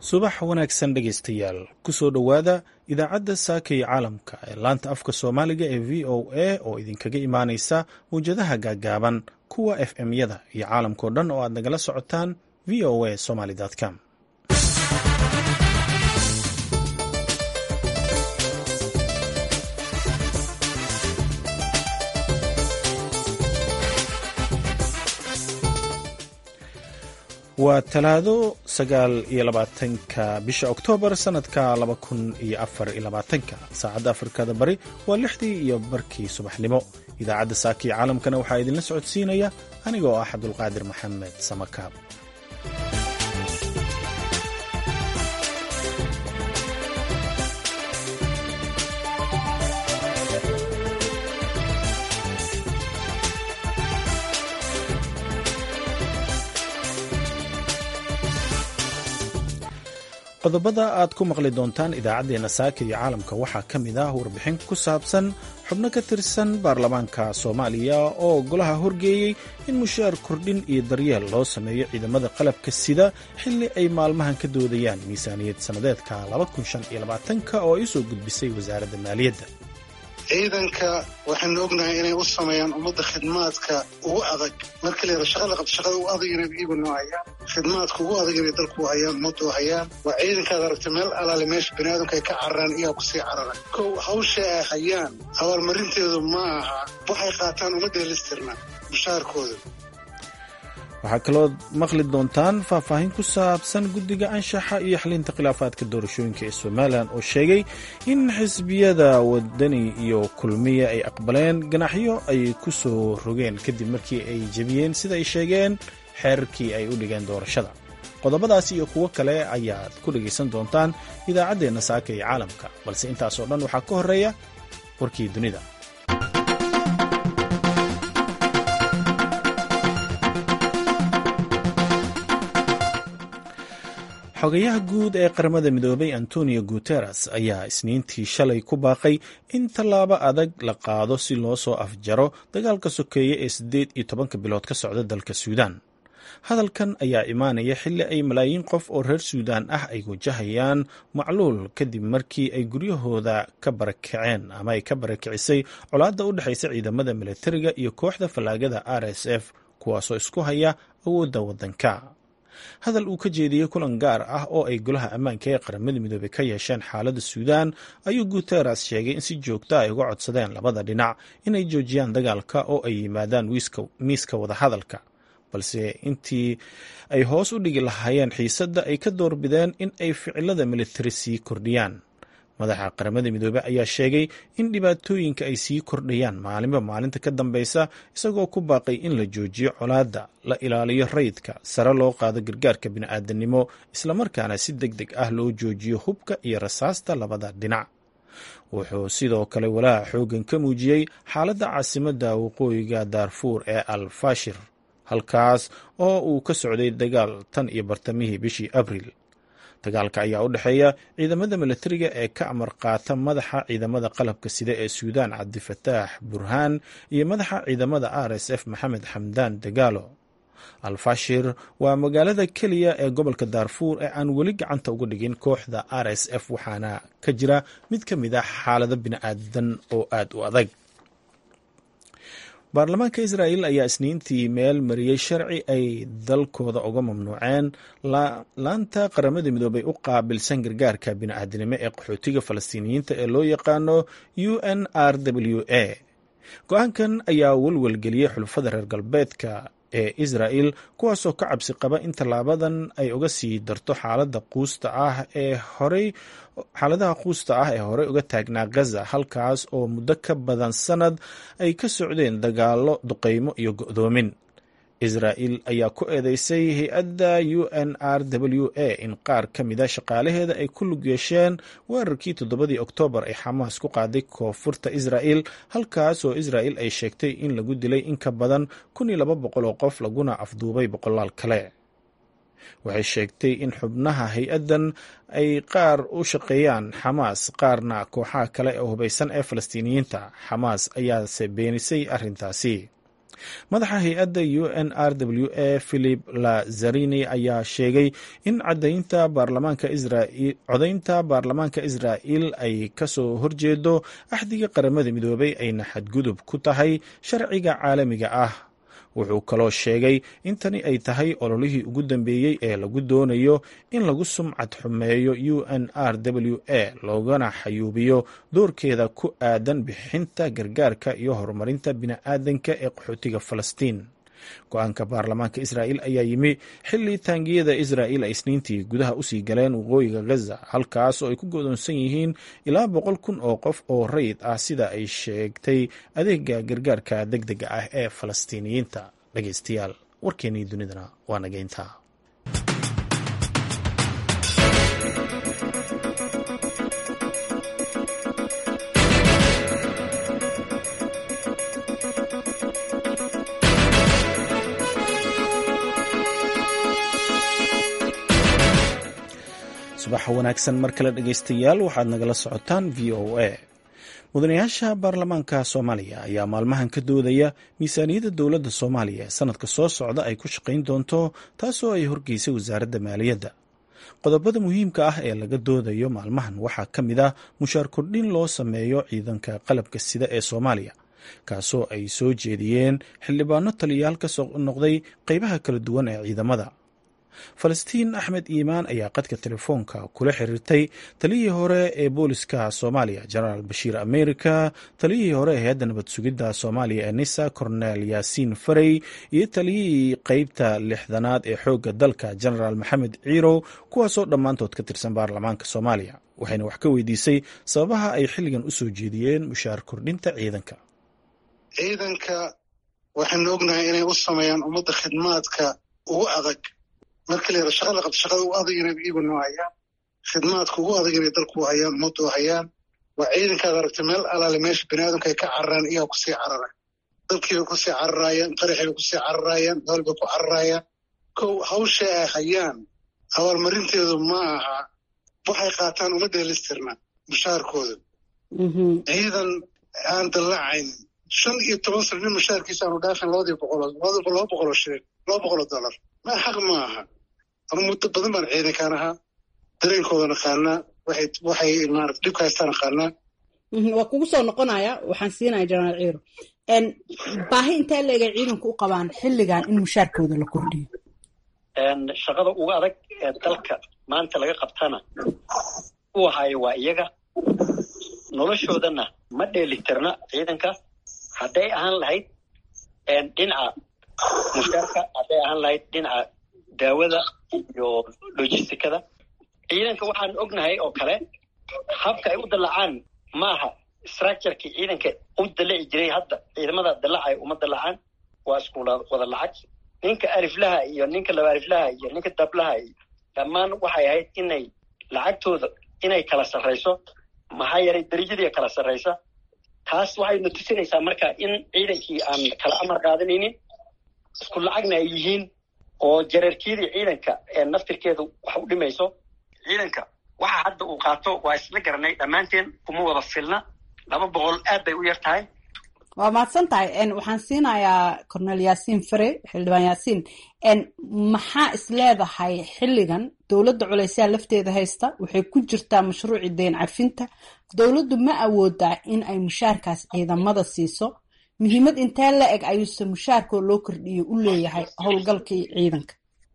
subax wanaagsan dhegaystayaal kusoo dhowaada idaacadda saaka iyo caalamka ee laanta afka soomaaliga ee v o a oo idinkaga imaaneysa mawjadaha gaagaaban kuwa f m-yada iyo caalamkao dhan oo aad nagala socotaan v o a somaly com waa talaado sagaal iyo labaatanka bisha oktoobar sanadka laba kun iyo afar iyo labaatanka saacadda afrikada bari waa lixdii iyo barkii subaxnimo idaacadda saaka iyo caalamkana waxaa idinla socodsiinaya anigoo ah cabdulqaadir maxamed samakaab qodobada aad ku maqli doontaan idaacaddeenna saaka iyo caalamka waxaa ka mid ah warbixin ku saabsan xubno ka tirsan baarlamaanka soomaaliya oo golaha horgeeyey in mushaar kordhin iyo daryeel loo sameeyo ciidamada qalabka sida xilli ay maalmahan ka doodayaan miisaaniyad sannadeedka oo ay usoo gudbisay wasaaradda maaliyadda ciidanka waxaynu ognahay inay u sameeyaan ummadda khidmaadka ugu adag marka la yada shaqada qabto shaqada ugu adag inay iyagu noo hayaan khidmaadka ugu adag inay dalku hayaan ummaddu hayaan waa ciidankaad aragta meel alaale meesha bani aadamka ay ka cararaan iyaa kusii carara kow hawsha ay hayaan abaalmarinteedu ma aha waxay qaataan uma dheelistirna mushaarkooda waxaa kaloo maqli doontaan faahfaahin ku saabsan guddiga anshaxa iyo xalinta khilaafaadka doorashooyinka ee somalilan oo sheegay in xisbiyada wadani iyo kulmiya ay aqbaleen ganaxyo ay ku soo rogeen kadib markii ay jebiyeen sida ay sheegeen xeerarkii ay u dhigeen doorashada qodobadaas iyo kuwo kale ayaad ku dhegaysan doontaan idaacaddeenna saaka iyo caalamka balse intaasoo dhan waxaa ka horreeya warkii dunida xogayaha guud ee qaramada midoobay antonio guteres ayaa isniintii shalay ku baaqay in tallaabo adag la qaado si loo soo afjaro dagaalka sokeeye ee siddeed iyo tobanka bilood ka socda dalka suudaan hadalkan ayaa imaanaya xilli ay malaayiin qof oo reer suudaan ah ay wajahayaan macluul kadib markii ay guryahooda ka barakaceen ama ay ka barakicisay colaadda u dhexaysa ciidamada militariga iyo kooxda fallaagada r s f kuwaasoo isku haya awoodda waddanka hadal uu ka jeediyey kulan gaar ah oo ay golaha ammaanka ee qaramada midoobey ka yeesheen xaaladda suudaan ayuu guteres sheegay in si joogta ay uga codsadeen labada dhinac inay joojiyaan dagaalka oo ay yimaadaan miiska wadahadalka balse intii ay hoos u dhigi lahaayeen xiisadda ay ka doorbideen in ay ficilada militari sii kordhiyaan madaxa qaramada midoobey ayaa sheegay in dhibaatooyinka ay sii kordhayaan maalinba maalinta ka dambeysa isagoo ku baaqay in la joojiyo colaadda la ilaaliyo rayidka sare loo qaado gargaarka bini'aadanimo islamarkaana si deg deg ah loo joojiyo hubka iyo rasaasta labada dhinac wuxuu sidoo kale walaaca xooggan ka muujiyey xaaladda caasimadda waqooyiga daarfuur ee al fashir halkaas oo uu ka socday dagaal tan iyo bartamihii bishii abriil dagaalka ayaa u dhexeeya ciidamada militariga ee ka amar qaata madaxa ciidamada qalabka sida ee suudaan cabdifataax burhaan iyo madaxa ciidamada r s f maxamed xamdaan dagaalo alfashir waa magaalada keliya ee gobolka daarfuur ee aan weli gacanta uga dhigin kooxda r s f waxaana ka jira mid ka mid ah xaalado bini'aadan oo aad u adag baarlamaanka israa'el ayaa isniintii meel mariyey sharci ay dalkooda uga mamnuuceen laanta qaramada midoobay u qaabilsan gargaarka bini'aadanimo ee qaxootiga falastiiniyiinta ee loo yaqaano u n r w a go-aankan ayaa welwelgeliyey xulufada reer galbeedka ee israa'el kuwaasoo ka cabsi qaba in tallaabadan ay uga sii darto xaalada quusta ah ee horey xaaladaha quusta ah ee horey uga taagnaa gaza halkaas oo muddo ka badan sanad ay ka socdeen dagaallo duqeymo iyo go'doomin israa'el ayaa ku eedeysay hay-adda u n r w a in qaar ka mida shaqaalaheeda ay ku lug yeesheen weerarkii toddobadii oktoobar ay xamaas ku qaaday koonfurta israa'el halkaas oo israa'el ay sheegtay in lagu dilay in ka badan kun iyo laba boqol oo qof laguna afduubay boqolaal kale waxay sheegtay in xubnaha hay-addan ay qaar u shaqeeyaan xamaas qaarna kooxaha kale ee hubaysan ee falastiiniyiinta xamaas ayaase beenisay arrintaasi madaxa hay-adda u n r w a philip lazarini ayaa sheegay in codaynta baarlamaanka israa'il ay kasoo horjeedo axdiga qaramada midoobay ayna xadgudub ku tahay sharciga caalamiga ah wuxuu kaloo sheegay in tani ay tahay ololihii ugu dambeeyey ee lagu doonayo in lagu sumcad xumeeyo u n r w a loogana xayuubiyo doorkeeda ku aadan bixinta gargaarka iyo horumarinta bini'aadanka ee qaxootiga falastiin go-aanka baarlamaanka israa'il ayaa yimi xilli taangiyada israa'il ay isniintii gudaha usii galeen waqooyiga gaza halkaas oo ay ku godoonsan yihiin ilaa boqol kun oo qof oo rayid ah sida ay sheegtay adeega gargaarka deg dega ah ee falastiiniyiinta dhegeystayaal warkeenii dunidana waa nageynta subaxa wanaagsan mar kale dhegeystayaal waxaad nagala socotaan v o a mudanayaasha baarlamaanka soomaaliya ayaa maalmahan ka doodaya miisaaniyadda dowladda soomaaliya ee sanadka soo socda ay ku shaqayn doonto taasoo ay horgeysay wasaaradda maaliyadda qodobada muhiimka ah ee laga doodayo maalmahan waxaa ka mid ah mushaar kordhin loo sameeyo ciidanka qalabka sida ee soomaaliya kaasoo ay soo jeediyeen xildhibaano taliyayaal ka soo noqday qeybaha kala duwan ee ciidamada falastiin axmed iimaan ayaa qadka telefoonka kula xiriirtay taliyihii hore ee booliska soomaaliya jenaraal bashiir america taliyihii hore ee hay-adda nabad sugidda soomaaliya ee nisa cornel yaasiin farey iyo taliyihii qeybta lixdanaad ee xoogga dalka jenaraal maxamed ciirow kuwaasoo dhammaantood ka tirsan baarlamaanka soomaaliya waxayna wax ka weydiisay sababaha ay xilligan u soo jeediyeen mushaar kordhinta ciidanka ciidanka waxaynu ognahay inay u sameeyaan ummadda khidmaadka ugu adag marka la yara shaqa la qabto shaqada u adag inay iyagu noo hayaan khidmaadka ugu adag inay dalku hayaan ummaddu hayaan waa ciidankaad aragtay meel alaale meesha biniaadamka ay ka cararaan iyaa kusii carara dalkiibay kusii cararaayaan qaraxibay kusii cararaayaan dool bay ku cararaayaan kow hawsha ay hayaan abaalmarinteedu ma aha waxay qaataan uma dheelistirna mushaarkooda ciidan aan dallacayn shan iyo toban sano nin mushaarkiisa aanu dhaafin labadii boqoloo laba boqoloo shilin laba boqoloo dollar ma xaq ma aha anu muddo badan baan ciidankaan ahaa dareenkooda naqaanaa waxay waxay maarata dhibka haystaan naqaanaa waa kugu soo noqonaya waxaan siinaya jenaraal ciiro baahi intee leegay ciidanku u qabaan xilligan in mushaarkooda la kordhiyo shaqada uga adag ee dalka maanta laga qabtana u ahaayo waa iyaga noloshoodana ma dheelitirna ciidanka hadday ahaan lahayd dhinaca mushaarka hadday ahaan lahayd dhinaca daawada iyo logisticada ciidanka waxaan ognahay oo kale habka ay u dallacaan maaha structurkii ciidanka u dallaci jiray hadda ciidamada dallacay uma dallacaan waa isku wada lacag ninka aliflaha iyo ninka laba aliflaha iyo ninka dablaha iyo dhammaan waxay ahayd inay lacagtooda inay kala sarrayso maxaa yeelay darajadii kala sarraysa taas waxayna tusinaysaa marka in ciidankii aan kala amar qaadanaynin isku lacagna ay yihiin oo jareerkiyadii ciidanka ee naftirkeedu wax u dhimayso ciidanka waxa hadda uu qaato waa isla garanay dhammaanteen kuma wada filna laba boqol aad bay u yar tahay waa mahadsan tahay waxaan siinayaa cornel yaasiin fare xildhibaan yaasiin maxaa is leedahay xilligan dowladda culeysyaa lafteeda haysta waxay ku jirtaa mashruuci deyn cafinta dowladdu ma awoodaa in ay mushaarkaas ciidamada siiso muhiimad intee la eg ayuuse mushaarkoo loo kordhiyo u leeyahay howlgalkii ciidanka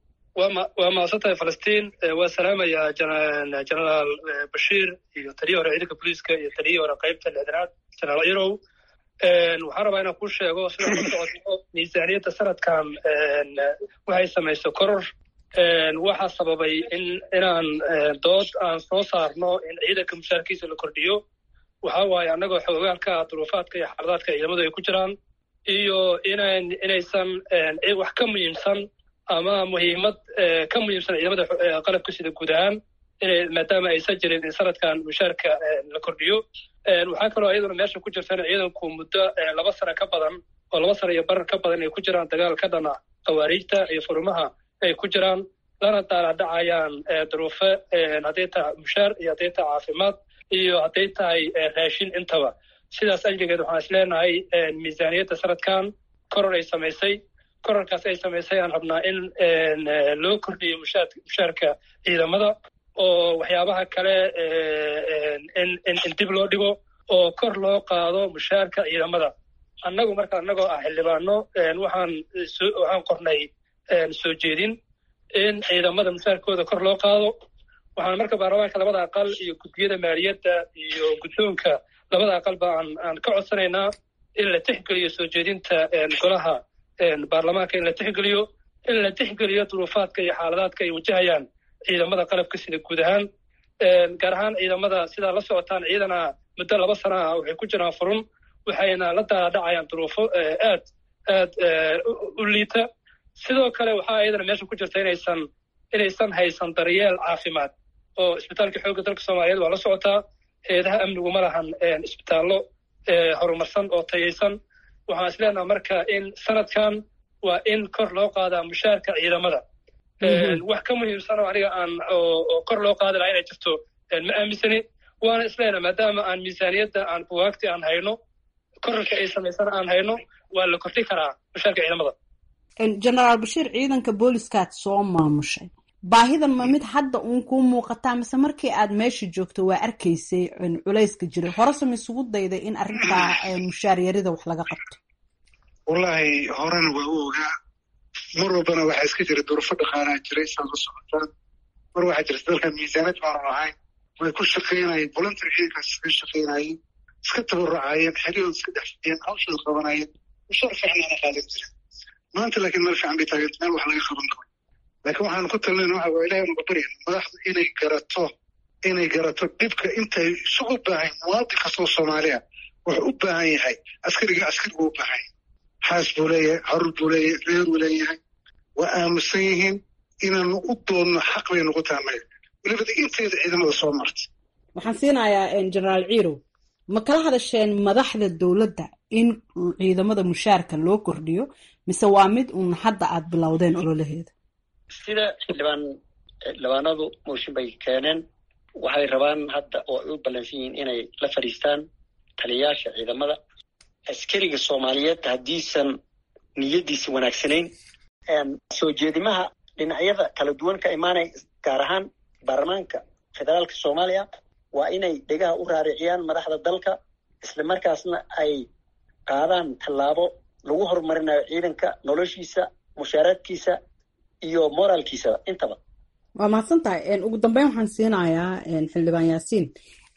waa mahadsan tahay falastiin waa salaamayaa jenaraal bashiir iyo taliyii hore ciidanka booliiska iyo taliyii hore qeybta lixdanaad jenaraal irow waxaan rabaa inaan ku sheego sida ku socoto miisaaniyadda sanadkan waxay samayso koror waxaa sababay in inaan dood aan soo saarno in ciidanka mushaarkiisa la kordhiyo waxa waaye annagoo xoogaalka ah duruufaadka iyo xaaladaadka ciidamadu ay ku jiraan iyo inan inaysan wax ka muhiimsan ama muhiimad ka muhiimsan ciidamada qalabka sida guud ahaan inay maadaama aysan jirin in sanadkan mushaarka la kordhiyo waxaa kaloo iyaduna meesha ku jirta in ciidanku muddo laba sano ka badan oo laba sano iyo barar ka badan ay ku jiraan dagaal ka dhana khawaariijta iyo furimaha ay ku jiraan lana daaladhacayaan duruufo hadday tahay mushaar iyo hadday tahay caafimaad iyo hadday tahay raashin intaba sidaas ajligeed waxaan is leenahay miisaaniyadda sanadkan koror ay samaysay kororkaas ay samaysay aan rabnaa in loo kordhiyo mushaarka ciidamada oo waxyaabaha kale in dib loo dhigo oo kor loo qaado mushaarka ciidamada annagu marka annagoo ah xildhibaano waxaan waxaan qornay soo jeedin in ciidamada mushaarkooda kor loo qaado waxaan marka baarlamaanka labada aqal iyo guddiyada maaliyadda iyo guddoonka labada aqalba aan aan ka codsanaynaa in la tixgeliyo soo jeedinta golaha baarlamaanka in la tixgeliyo in la tixgeliyo duruufaadka iyo xaaladaadka ay wajahayaan ciidamada qalabka sida guud ahaan gaar ahaan ciidamada sidaa la socotaan ciidana muddo laba sana ah waxay ku jiraan furun waxayna la daadhacayaan duruufo aad aad u liita sidoo kale waxaa iyadana meesha ku jirta inaysan inaysan haysan daryeel caafimaad oo isbitaalka xoogga dalka soomaaliyeed waa la socotaa heedaha amnigu ma lahan isbitaallo horumarsan oo tayaysan waxaan is leenaha marka in sanadkan waa in kor loo qaadaa mushaarka ciidamada wax ka muhiimsan oo aniga aan oo kor loo qaadi lahaa inay jirto ma aaminsani waana isleenaha maadaama aan miisaaniyadda aan buwaagti aan hayno korarka ay samaysana aan hayno waa la kordhi karaa mushaarka ciidamada genaraal bashiir ciidanka booliskaad soo maamushay baahidan ma mid hadda uun kuu muuqataa mise markii aad meesha joogto waa arkaysay culayska jiray horese ma isugu dayday in arrintaa mushaar yarida wax laga qabto wallaahi horena waa u ogaa mar walbana waxaa iska jira durufo dhaqaanaa jiray saad la socotaan mar waxaa jirta dalkan miisaanad baanu lahayn way ku shaqaynayeen voluntary ciidankaas iska shaqaynayeen iska tabarucaayeen xeryahood iska dhex fidiyeen hawshooda qabanayeen mushaar fiicnaana qaadan jiren maanta laakiin meel fiican bay taaganta meel wax laga qaban karo laakiin waxaan ku talinayna waxa waa ilahay unaga baryan madaxdu inay garato inay garato dhibka intay isugu baahan muwaadin kastoo soomaaliya wuxuu u baahan yahay askariga askarigu u baahan yahay xaas buu leeyahay carur buu leeyahay reeruu leeyahay waa aamusan yihiin inaanu u doodno xaq bay noqon tahay anaga welibada inteeda ciidamada soo martay waxaan siinayaa genaraal ciirow ma kala hadasheen madaxda dowladda in ciidamada mushaarka loo kordhiyo mise waa mid uun hadda aad bilowdeen ololaheeda sida xildhibaan xildhibaanadu mooshin bay keeneen waxay rabaan hadda oo ay u ballansan yihiin inay la fadhiistaan taliyayaasha ciidamada askariga soomaaliyeed haddiisan niyaddiisa wanaagsanayn soo jeedimaha dhinacyada kala duwan ka imaanaya gaar ahaan baarlamaanka federaalka soomaaliya waa inay dhegaha u raariciyaan madaxda dalka isla markaasna ay qaadaan tallaabo lagu horumarinayo ciidanka noloshiisa mushaaraadkiisa iyo moraalkiisa intaba waa mahadsan tahay ugu dambeyn waxaan siinayaa xildhibaan yaasiin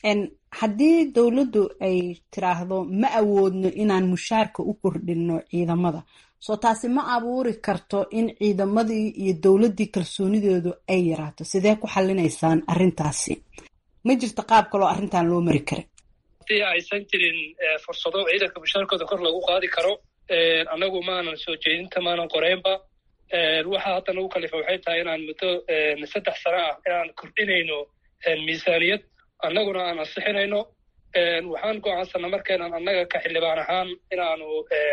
haddii dowladdu ay tiraahdo ma awoodno inaan mushaarka u kordhinno ciidamada soo taasi ma abuuri karto in ciidamadii iyo dowladdii kalsoonidoodu ay yaraato sidee ku xallinaysaan arrintaasi ma jirto qaab kaloo arrintan loo mari kara haddii aysan jirin fursado ciidanka mushaarkooda kor lagu qaadi karo annagu maanan soo jeedinta maanan qoreynba waxa hadda nagu kalifa waxay tahay inaan muddo saddex sano ah inaan kordhinayno miisaaniyad annaguna aan ansixinayno waxaan go'aansana markaynaan annaga ka xildhibaan ahaan inaanu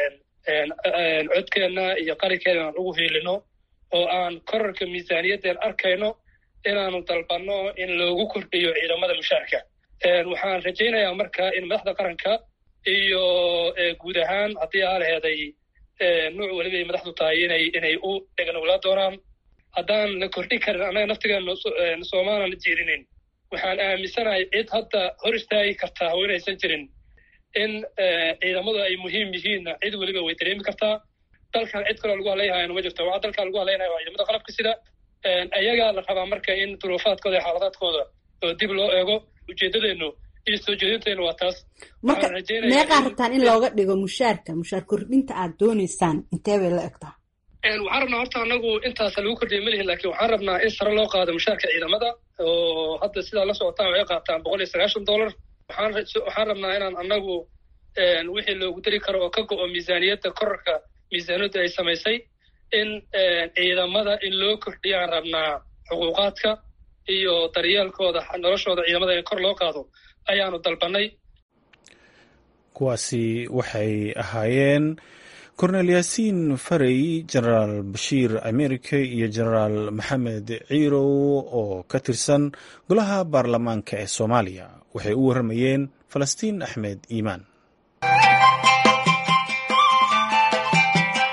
codkeenna iyo qalinkeena aan ugu hiilino oo aan korarka miisaaniyaddeen arkayno inaanu dalbanno in loogu kordhiyo ciidamada mushaarka waxaan rajaynayaa marka in madaxda qaranka iyo guud ahaan haddii aa laheeday nuuc weliba ay madaxdu tahay inay inay u dheganowlaa doonaan haddaan la kordhin karin annaga naftigeena soomaalan jeedinin waxaan aaminsanahay cid hadda hor istaagi kartaa oo inaysan jirin in ciidamadu ay muhiim yihiinna cid weliba way dareemi kartaa dalkan cid kaloo lagu hadlayahayana ma jirto waxaa dalkan lagu hadlaynaya waa ciidamada qalabka sida ayagaa la rabaa marka in duruufaadkooda iyo xaaladaadkooda oo dib loo eego ujeeddadeennu iyo soo jeedinteennu waa taas marka meeqaa rabtaan in looga dhigo mushaarka mushaar kordhinta aad doonaysaan intee bay la egtaa waxaan rabnaa horta anagu intaasa lagu kordhiya malihin lakin waxaan rabnaa in sare loo qaado mushaarka ciidamada oo hadda sidaa la socotaan waxay qaataan boqol iyo sagaashan dollar waxaan waxaan rabnaa inaan anagu wixii loogu dari karo oo ka go-o miisaaniyadda korarka miisaaniyadda ay samaysay in ciidamada in loo kordhiyaan rabnaa xuquuqaadka iyo daryeelkooda noloshooda ciidamada in kor loo qaado ayaanu dalbanay kuwaasi waxay ahaayeen kornel yaasiin farey genaraal bashiir america iyo genaraal maxamed ciirow oo ka tirsan golaha baarlamaanka ee soomaaliya waxay u warramayeen falastiin axmed iimaan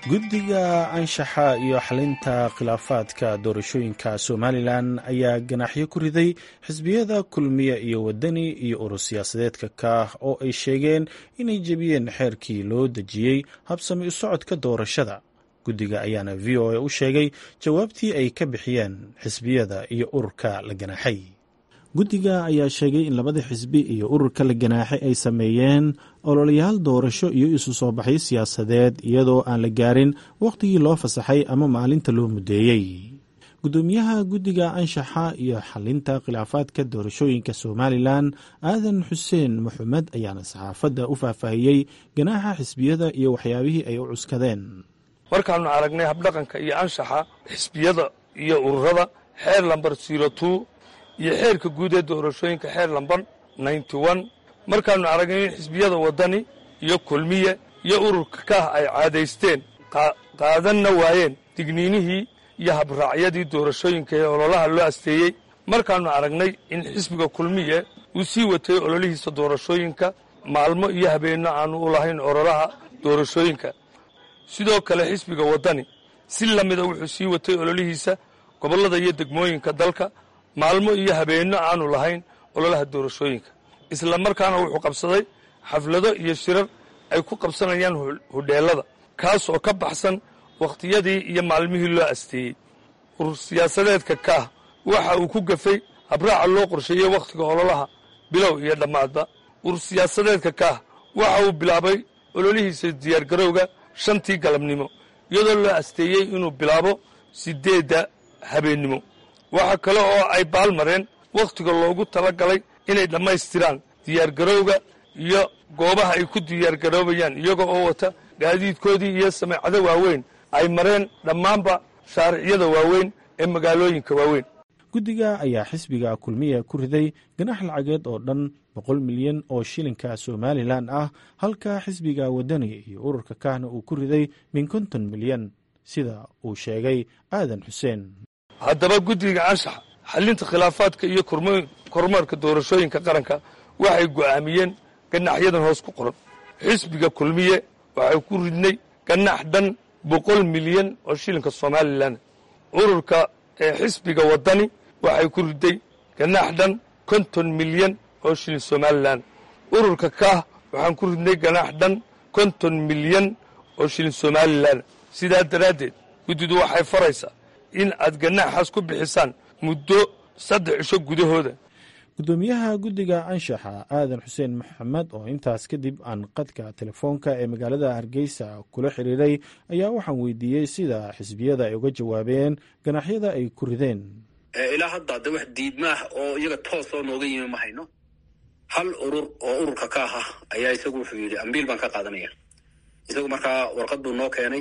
guddiga anshaxa iyo xalinta khilaafaadka doorashooyinka somalilan ayaa ganaaxyo ku riday xisbiyada kulmiye iyo wadani iyo urur siyaasadeedka kaah oo ay sheegeen inay jebiyeen xeerkii loo dejiyey habsami u socodka doorashada guddiga ayaana v o a u sheegay jawaabtii ay ka bixiyeen xisbiyada iyo ururka la ganaaxay guddiga ayaa sheegay in labada xisbi iyo ururka la ganaaxay ay sameeyeen ololayaal doorasho iyo isu soo baxyo siyaasadeed iyadoo aan la gaarin wakhtigii loo fasaxay ama maalinta loo muddeeyey guddoomiyaha guddiga anshaxa iyo xalinta khilaafaadka doorashooyinka somalilan aadan xuseen maxamed ayaana saxaafadda u faahfaahiyey ganaaxa xisbiyada iyo waxyaabihii ay u cuskadeen markaannu aragnay habdhaqanka iyo anshaxa xisbiyada iyo ururada xeer lambar zero two iyo xeerka guud ee doorashooyinka xeer lambar ninety one markaannu aragnay in xisbiyada waddani iyo kulmiye iyo ururka kaah ay caadaysteen qaadanna waayeen digniinihii iyo habraacyadii doorashooyinka ee ololaha loo asteeyey markaannu aragnay in xisbiga kulmiye uu sii watay ololihiisa doorashooyinka maalmo iyo habeenno aannu u lahayn ololaha doorashooyinka sidoo kale xisbiga waddani si la mida wuxuu sii watay ololihiisa gobollada iyo degmooyinka dalka maalmo iyo habeenno aanu lahayn ololaha doorashooyinka isla markaana wuxuu qabsaday xaflado iyo shirar ay ku qabsanayaan hudheellada kaas oo ka baxsan wakhtiyadii iyo maalmihii loo asteeyey urur siyaasadeedka kaah waxa uu ku gafay habraaca loo qorsheeyey wakhtiga ololaha bilow iyo dhammaadba urur siyaasadeedka kaah waxa uu bilaabay ololihiisa diyaargarowga shantii galabnimo iyadoo loo asteeyey inuu bilaabo siddeedda habeennimo waxa kale oo ay baalmareen wakhtiga loogu tala galay inay dhammaystiraan diyaargarowga iyo goobaha ay ku diyaargaroobayaan iyaga oo wata gaadiidkoodii iyo sameecado waaweyn ay mareen dhammaanba shaariciyada waaweyn ee magaalooyinka waaweyn guddiga ayaa xisbiga kulmiya ku riday ganax lacageed oo dhan boqol milyan oo shilinka somalilan ah halka xisbiga wadani iyo ururka kahna uu ku riday min konton milyan sida uu sheegay aadan xuseen haddaba guddiga anshaxa xallinta khilaafaadka iyo kormeerka doorashooyinka qaranka waxay go'aamiyeen ganaxyadan hoos ku qoran xisbiga kulmiye waxay ku ridnay ganax dhan boqol milyan oo shilinka somalilan ururka xisbiga waddani waxay ku riday ganax dhan konton milyan oo shilin somalilan ururka kaah waxaan ku ridnay ganax dhan konton milyan oo shilin somalilan sidaa daraaddeed guddidu waxay faraysaa in aad ganaxaas ku bixisaan muddo saddex cisho gudahooda guddoomiyaha guddiga anshaxa aadan xuseen maxamed oo intaas kadib aan qadka telefoonka ee magaalada hargeysa kula xiriiray ayaa waxaan weydiiyey sida xisbiyada ay uga jawaabeen ganaxyada ay ku rideen ilaa hadda de wax diidmaah oo iyaga toos oo nooga yimi ma hayno hal urur oo ururka ka aha ayaa isagu wuxuu yidhi ambiil baan ka qaadanaya isagu markaa warqad buu noo keenay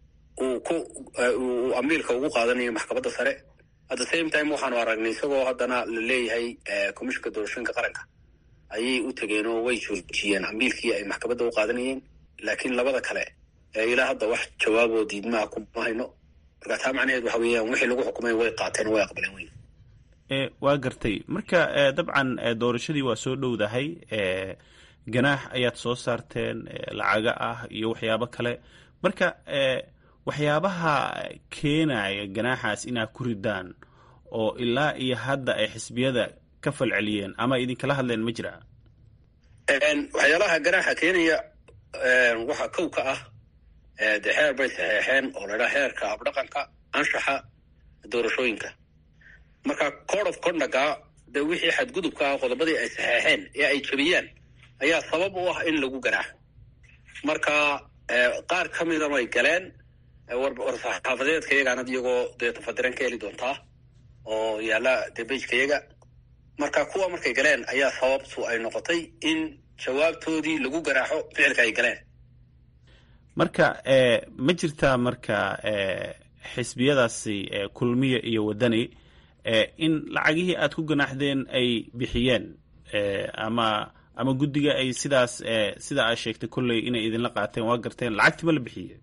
uu ku uu ambiilka ugu qaadanayo maxkamadda sare at the same time waxaanu aragnay isagoo haddana la leeyahay commishinka doorashooyinka qaranka ayay u tegeen oo way joojiyeen ambiilkii ay maxkamadda u qaadanayeen laakiin labada kale ilaa hadda wax jawaaboo diidmaha kuma hayno marka taa macnaheed waxa weeyaan wixii lagu xukumay way qaateen way aqbaleen weyn waa gartay marka dabcan doorashadii waa soo dhowdahay ganaax ayaad soo saarteen lacaga ah iyo waxyaabo kale marka waxyaabaha keenaya ganaaxaas inaad ku ridaan oo ilaa iyo hadda ay xisbiyada ka falceliyeen ama idinkala hadleen ma jira waxyaalaha ganaaxa keenaya waxaa kow ka ah de xeer bay saxeexeen oo laydhaha xeerka abdhaqanka anshaxa doorashooyinka marka code of conducga de wixii xadgudubka ah qodobadii ay saxeexeen ee ay jebiyaan ayaa sabab u ah in lagu ganaaxo marka qaar ka mida way galeen warsaxaafadeedka iyagaanad iyagoo dee tafadiran ka heli doontaa oo yaalla dee bejka iyaga marka kuwa markay galeen ayaa sababtu ay noqotay in jawaabtoodii lagu ganaaxo ficilka ay galeen marka ma jirtaa marka xisbiyadaasi kulmiya iyo waddani in lacagihii aad ku ganaaxdeen ay bixiyeen ama ama guddiga ay sidaas sida aad sheegtay kolley inay idinla qaateen waa garteen lacagtii ma la bixiye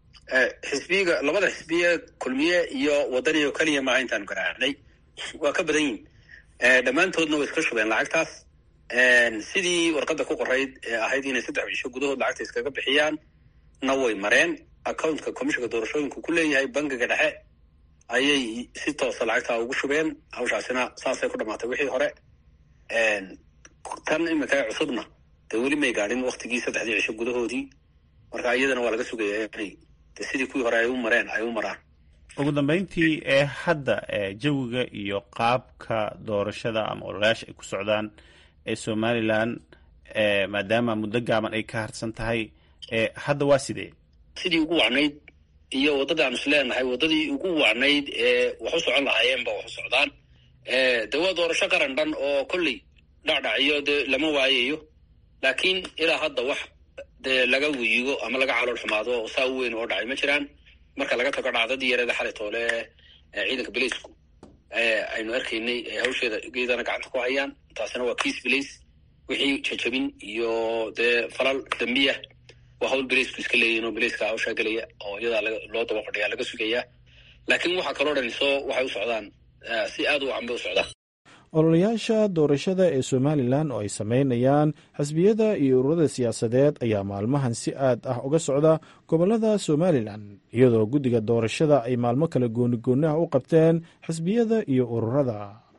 xisbiga labada xisbiye kulmiye iyo waddani oo keliya maaha intaanu ganaaxnay waa ka badan yihin dhammaantoodna way iska shubeen lacagtaas sidii warqadda ku qorayd ee ahayd inay saddex cisho gudahood lacagta iskaga bixiyaan na way mareen accountka commissionka doorashooyinku ku leeyahay bangiga dhexe ayay si toosa lacagtaa ugu shubeen hawshaasina saasay ku dhamaatay wixii hore tan iminka cusubna dee weli may gaadhin waktigii saddexdii cisho gudahoodii marka iyadana waa laga sugayaa inay de sidii kuwii hore ay u mareen ay u maraan ugu dambeyntii ee hadda jawiga iyo qaabka doorashada ama ololayaasha ay ku socdaan ee somalilan maadaama muddo gaaban ay ka harsan tahay hadda waa sidee sidii ugu wacnayd iyo waddadii aanu is leenahay waddadii ugu wacnayd ee wax u socon lahaayeenba wax u socdaan de waa doorasho qaran dhan oo kolley dhacdhaciyo dee lama waayayo laakiin ilaa hadda wax dee laga wiigo ama laga calool xumaado saa u weyn oo dhacay ma jiraan marka laga tago dhacdadii yareeda xalay toole ciidanka balaysku aynu arkaynay hawsheeda geedana gacanta ku hayaan taasina waa kiis balays wixii jajabin iyo dee falal dambiya waa hawl balaysku iska leeyihin oo balayska hawshaa gelaya oo iyadaa loo daba fadhiyaa laga sugayaa laakiin waxaa kaloo dhan soo waxay u socdaan si aad u wacan bay u socdaan ololayaasha doorashada ee somalilan oo ay sameynayaan xisbiyada iyo ururada siyaasadeed ayaa maalmahan si aad ah uga socda gobolada somalilan iyadoo guddiga doorashada ay maalmo kale goonigooni ah u qabteen xisbiyada iyo ururada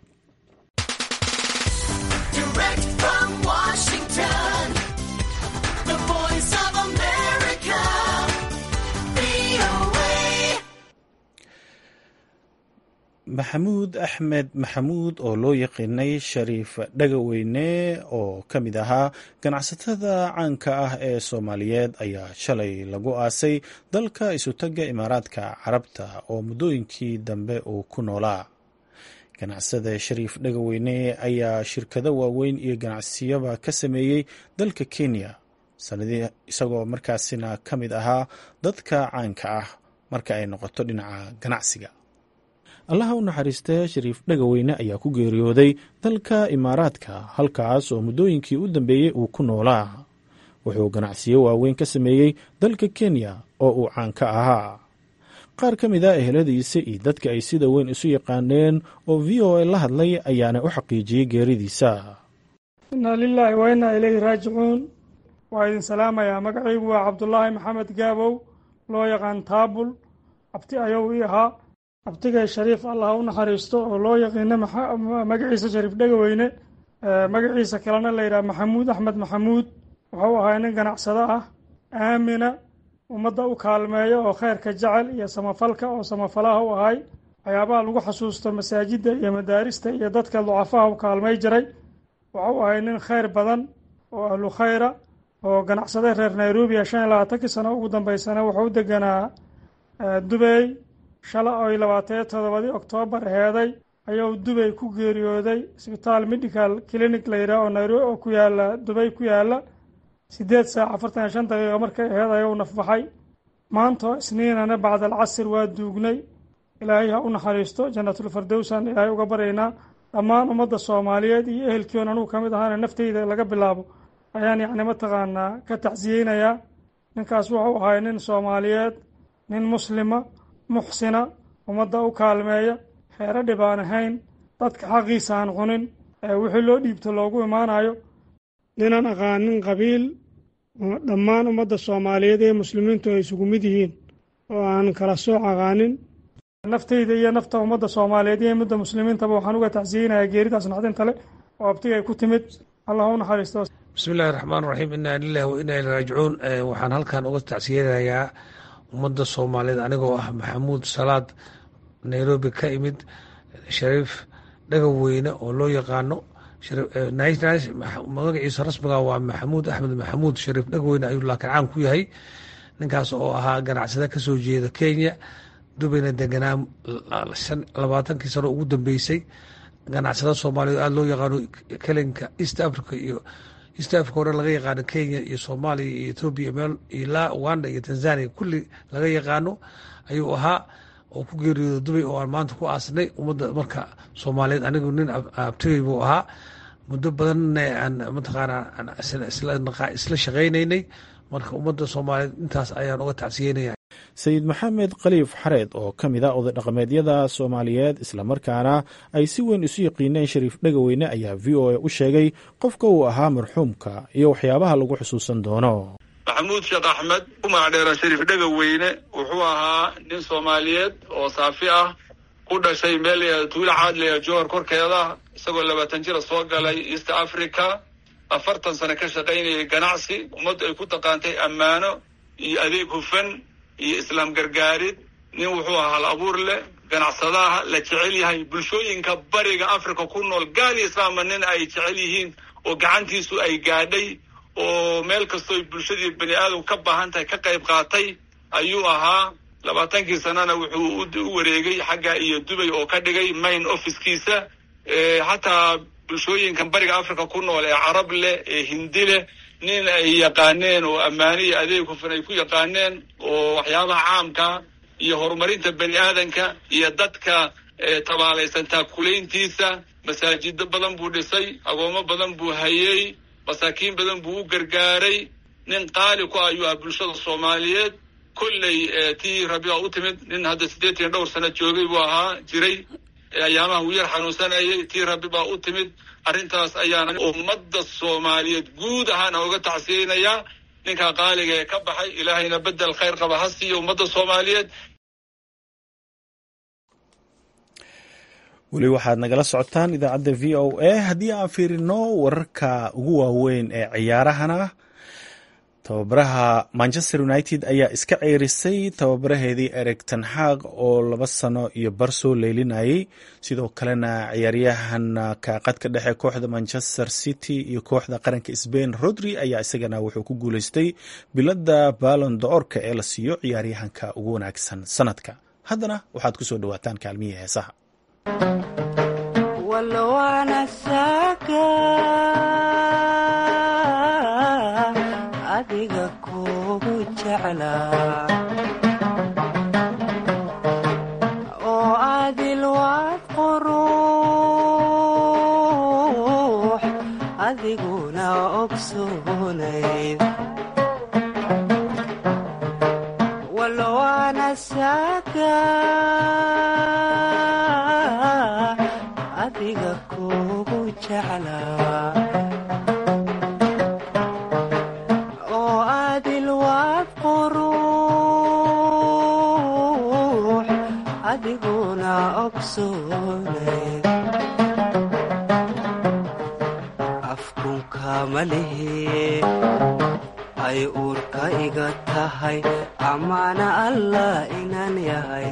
maxamuud axmed maxamuud oo loo yaqiinay shariif dhagaweyne oo ka mid ahaa ganacsatada caanka ah ee soomaaliyeed ayaa shalay lagu aasay dalka isutagga imaaraadka carabta oo muddooyinkii dambe uu ku noolaa ganacsada shariif dhagaweyne ayaa shirkado waaweyn iyo ganacsiyaba ka sameeyey dalka kenya sanadii isagoo markaasina ka mid ahaa dadka caanka ah marka ay noqoto dhinaca ganacsiga allaha u naxariistee shariif dhagaweyne ayaa ku geeriyooday dalka imaaraadka halkaas oo muddooyinkii u dambeeyey uu ku noolaa wuxuu ganacsiyo waaweyn ka sameeyey dalka kenya oo uu caan ka ahaa qaar ka mid a eheladiisa iyo dadka ay sida weyn isu yaqaaneen oo v o a la hadlay ayaana u xaqiijiyey geeridiisa inaa lilaahi wa innaa ilayhi raajicuun waa idin salaamayaa magacaygu waa cabdulaahi maxamed gaabow loo yaqaan taabul abti ayow ii ahaa abtigay shariif allah u naxariisto oo loo yaqiino magaciisa shariif dhegaweyne magaciisa kalena la yidhaha maxamuud axmed maxamuud wuxuu ahaa nin ganacsado ah aamina ummadda u kaalmeeya oo kheyrka jecel iyo samafalka oo samafalaha u ahay waxyaabaha lagu xasuusto masaajidda iyo madaarista iyo dadka ducafaha u kaalmay jiray wuxuu ahay nin kheyr badan oo ahlu khayra oo ganacsade reer nairobi shan iyo labaatankii sano ugu dambeysana wuxuu u deganaa dubey shala oy labaataniyo toddobadii oktoobar heeday ayuu dubey ku geeriyooday isbitaal medical clinic la yidhaah oo nairobi oo ku yaala dubey ku yaala siddeed saac afartan iyo shan daqiiqa markay aheed ayuu nafbaxay maantoo isniinana bacda alcasir waa duugnay ilaahay ha u naxariisto jannatulfardowsan ilaahay uga baryaynaa dhammaan ummadda soomaaliyeed iyo ehelkiion anugu ka mid ahaana nafteyda laga bilaabo ayaan yacni mataqaanaa ka tacsiyeynayaa ninkaas wuxuu ahay nin soomaaliyeed nin muslima muxsina ummadda u kaalmeeya xeero dhibaan ahayn dadka xaqiisa aan cunin ee wixii loo dhiibto loogu imaanayo ninaan aqaanin qabiil dhammaan ummadda soomaaliyeed ee muslimiintu ay isugu mid yihiin oo aan kala sooc aqaanin nafteyda iyo nafta ummadda soomaaliyeed iyo ummadda muslimiintaba waxaan uga tacsiyeynayaa geeridaas naxdinta leh oo abtigay ku timid allah u naxariisto bismi illaahi raxmaan raxiim inaa lilahi wa inaa ilay raajicuun waxaan halkan uga tacsiyeynayaa ummadda soomaaliyeed anigoo ah maxamuud salaad nairobi ka imid shariif dhagaweyne oo loo yaqaano magaciisa rasmiga waa maxamuud axmed maxamuud shariif dhagaweyne ayuu laakiin caan ku yahay ninkaas oo ahaa ganacsada ka soo jeeda kenya dubayna deganaa labaatankii sano ugu dambeysay ganacsada soomaaliyeed aada loo yaqaano kelinka east africa iyo east africa o dhan laga yaqaano kenya iyo soomaaliya iyo ethoobia meel ilaa uganda iyo tanzania kulli laga yaqaano ayuu ahaa oo ku geeriyooda dubay oo aan maanta ku aasnay ummadda marka soomaaliyeed anigu nin abtigay buu ahaa muddo badanna aan mataqaanaa isla shaqaynaynay marka ummadda soomaaliyeed intaas ayaan uga tacsiyeynaya sayid maxamed khaliif xareed oo ka mid a oday dhaqameedyada soomaaliyeed islamarkaana ay si weyn isu yaqiineen shariif dhagaweyne ayaa v o a u sheegay qofka uu ahaa marxuumka iyo waxyaabaha lagu xusuusan doono maxamuud sheekh axmed umac dheera shariif dhega weyne wuxuu ahaa nin soomaaliyeed oo saafi ah ku dhashay meel tuulo caadliya johor korkeeda isagoo labaatan jira soo galay east africa afartan sano ka shaqaynayay ganacsi ummaddu ay ku taqaantay ammaano iyo adeeg hufan iyo islaam gargaarid nin wuxuu ahaa hal abuur leh ganacsadaha la jecel yahay bulshooyinka bariga africa ku nool gaal iyo islaamba nin ay jecel yihiin oo gacantiisu ay gaadhay oo meel kastoo bulshadii bani aadam ka baahan tahay ka qayb qaatay ayuu ahaa labaatankii sanana wuxuu u wareegay xagga iyo dubay oo ka dhigay main officekiisa xataa bulshooyinkan bariga africa ku nool ee carab leh ee hindi leh nin ay yaqaaneen oo ammaane iyo adeeg hufan ay ku yaqaaneen oo waxyaabaha caamka iyo horumarinta bani aadanka iyo dadka tabaalaysan taakulayntiisa masaajido badan buu dhisay agoomo badan buu hayey masaakiin badan buu u gargaaray nin qaali ku ayuu ah bulshada soomaaliyeed kolley tii rabiica u timid nin hadda siddeetan iyo dhowr sano joogay buu ahaa jiray ayaamaha uu yar xanuunsanayay tii rabi baa u timid arrintaas ayaana ummadda soomaaliyeed guud ahaan uga tacsiyeynayaa ninkaa qaaliga ee ka baxay ilaahayna bedel khayr qaba ha siiyo ummadda soomaaliyeed weli waxaad nagala socotaan idaacadda v o a haddii aan fiirino wararka ugu waaweyn ee ciyaarahana tababaraha manchester united ayaa iska ceerisay tababaraheedii ereg tanxaaq oo laba sano iyo bar soo leylinayay sidoo kalena ciyaaryahan kaaqadka dhexe kooxda manchester city iyo kooxda qaranka sbain rodri ayaa isagana wuxuu ku guuleystay bilada balon doorka ee la siiyo ciyaaryahanka ugu wanaagsan sanadka haddana waxaad kusoo dhawaataan kaalmihii heesaha adiga kugu jeclaa oo adil waad quruux adiguna ogsoonayd walwaana saaga adiga kugu jeclaa afkunka malihi ay uurka iga tahay amaana allah inaan yahay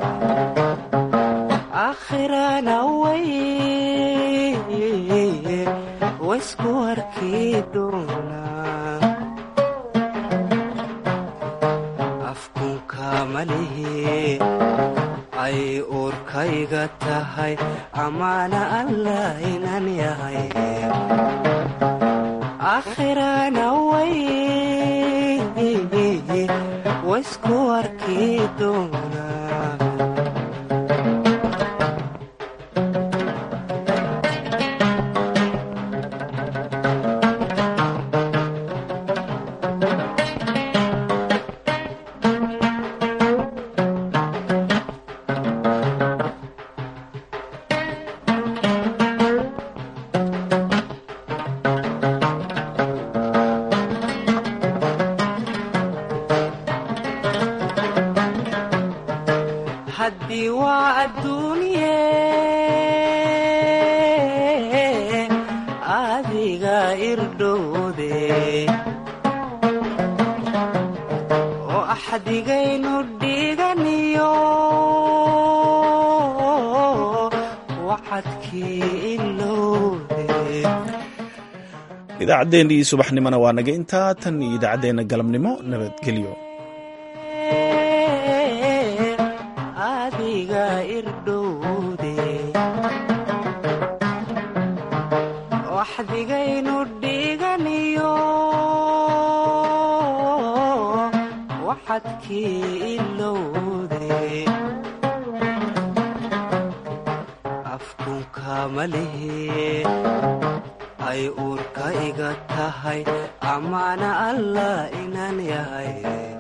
akhirana way waysku arki doonaa afkunka malihi ay uurka iga tahay amaana allah inaan yahay akhirana way waysku arki doonaa haddii waa adduunye adiga irdhowde oo axdigaynu dhiganiyo wacadkii ilowde idaacaddeenii subaxnimona waa naga intaa tan iyo idaacaddeenna galabnimo nabadgelyo adiga irdhowde waxdigaynu dhiganiyo waxadkii ilowde afkunka malihi ay uurka iga tahay amaana allah inaan yahay